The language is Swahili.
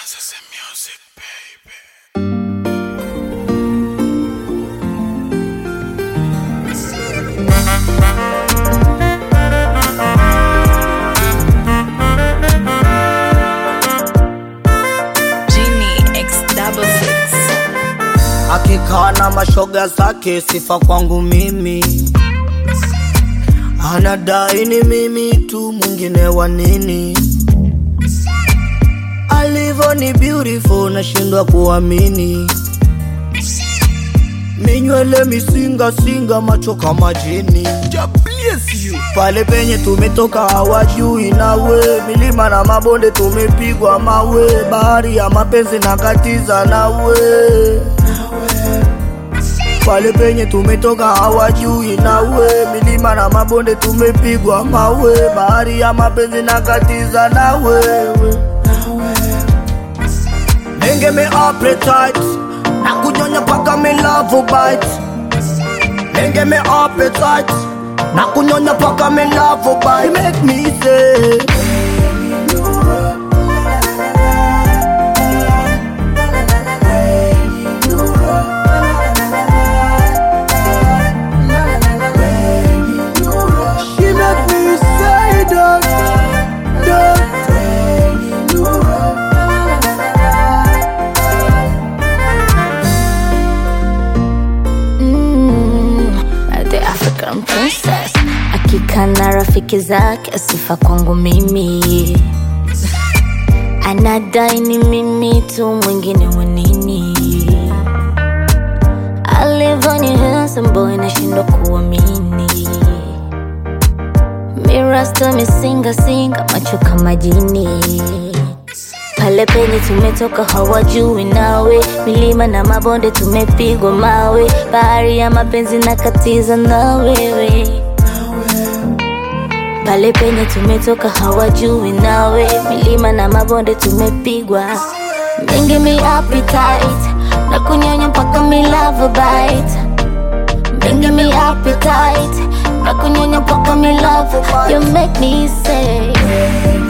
Manzese music, baby. Genie X double six. akikaa na mashoga zake, sifa kwangu mimi, anadai ni mimi tu, mwingine wa nini? Alivyo ni beautiful, nashindwa kuamini. Minywele misinga singa, macho kama jini. Pale penye tumetoka hawajui nawe, milima na mabonde tumepigwa mawe, bahari ya mapenzi na katiza nawe pale penye tumetoka hawajui nawe, milima na mabonde tumepigwa mawe, bahari ya mapenzi na katiza na wewe Nenge me appetite na kunyonya paka me love bite Nenge me appetite na kunyonya paka me love bite You make me say She make me say that, that. Mm, the African princess akika na rafiki zake sifa kwangu mimi anadai ni mimi tu mwingine wanini alivyo ni handsome boy nashindwa kuamini mirasta misingasinga macho kama jini pale penye tumetoka hawajui nawe, milima na mabonde tumepigwa mawe, bahari ya mapenzi na katiza na wewe. Pale penye tumetoka hawajui nawe, milima na mabonde tumepigwa mingi mi appetite na kunyonya mpaka mi love bite mingi mi appetite na kunyonya mpaka mi love you make me say